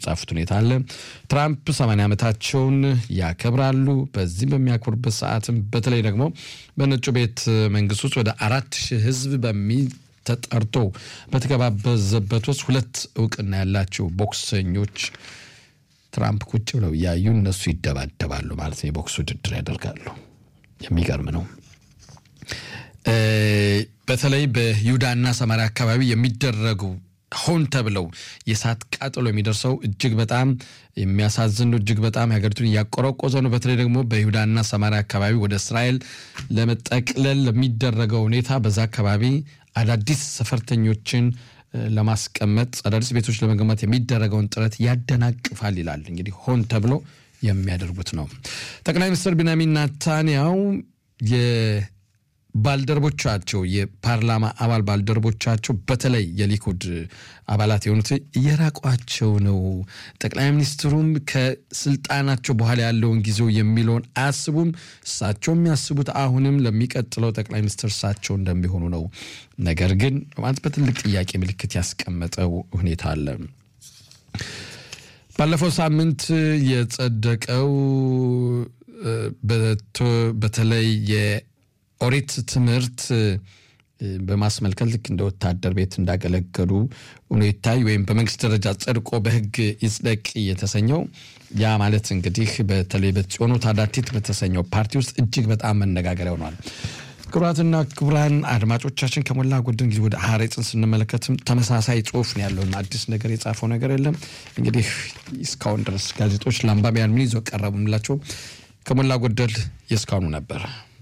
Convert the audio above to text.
የጻፉት ሁኔታ አለ። ትራምፕ 80 ዓመታቸውን ያከብራሉ። በዚህ በሚያከብሩበት ሰዓትም በተለይ ደግሞ በነጩ ቤት መንግስት ውስጥ ወደ አራት ሺህ ህዝብ በሚ ተጠርቶ በተገባበዘበት ውስጥ ሁለት እውቅና ያላቸው ቦክሰኞች ትራምፕ ቁጭ ብለው እያዩ እነሱ ይደባደባሉ ማለት ነው። የቦክስ ውድድር ያደርጋሉ። የሚገርም ነው። በተለይ በይሁዳና ሰማሪያ አካባቢ የሚደረጉ ሆን ተብለው የእሳት ቃጠሎ የሚደርሰው እጅግ በጣም የሚያሳዝን ነው። እጅግ በጣም የሀገሪቱን እያቆረቆዘ ነው። በተለይ ደግሞ በይሁዳና ሰማሪያ አካባቢ ወደ እስራኤል ለመጠቅለል ለሚደረገው ሁኔታ በዛ አካባቢ አዳዲስ ሰፈርተኞችን ለማስቀመጥ አዳዲስ ቤቶች ለመገንባት የሚደረገውን ጥረት ያደናቅፋል ይላል። እንግዲህ ሆን ተብሎ የሚያደርጉት ነው። ጠቅላይ ሚኒስትር ቢንያሚን ናታንያው ባልደረቦቻቸው የፓርላማ አባል ባልደረቦቻቸው በተለይ የሊኩድ አባላት የሆኑት እየራቋቸው ነው። ጠቅላይ ሚኒስትሩም ከስልጣናቸው በኋላ ያለውን ጊዜው የሚለውን አያስቡም። እሳቸው የሚያስቡት አሁንም ለሚቀጥለው ጠቅላይ ሚኒስትር እሳቸው እንደሚሆኑ ነው። ነገር ግን ማለት በትልቅ ጥያቄ ምልክት ያስቀመጠው ሁኔታ አለ። ባለፈው ሳምንት የጸደቀው በተለይ ኦሪት ትምህርት በማስመልከት ልክ እንደ ወታደር ቤት እንዳገለገሉ ሆኖ ይታይ ወይም በመንግስት ደረጃ ጸድቆ በሕግ ይጽደቅ የተሰኘው ያ ማለት እንግዲህ በተለይ በጽዮኑ ታዳቲት በተሰኘው ፓርቲ ውስጥ እጅግ በጣም መነጋገሪያ ሆኗል። ክቡራትና ክቡራን አድማጮቻችን ከሞላ ጎደል ጊዜ ወደ ሀሬጽን ስንመለከትም ተመሳሳይ ጽሁፍ ነው ያለው። አዲስ ነገር የጻፈው ነገር የለም። እንግዲህ እስካሁን ድረስ ጋዜጦች ለአንባቢያን ምን ይዘው ቀረቡ የምላቸው ከሞላ ጎደል የእስካሁኑ ነበር።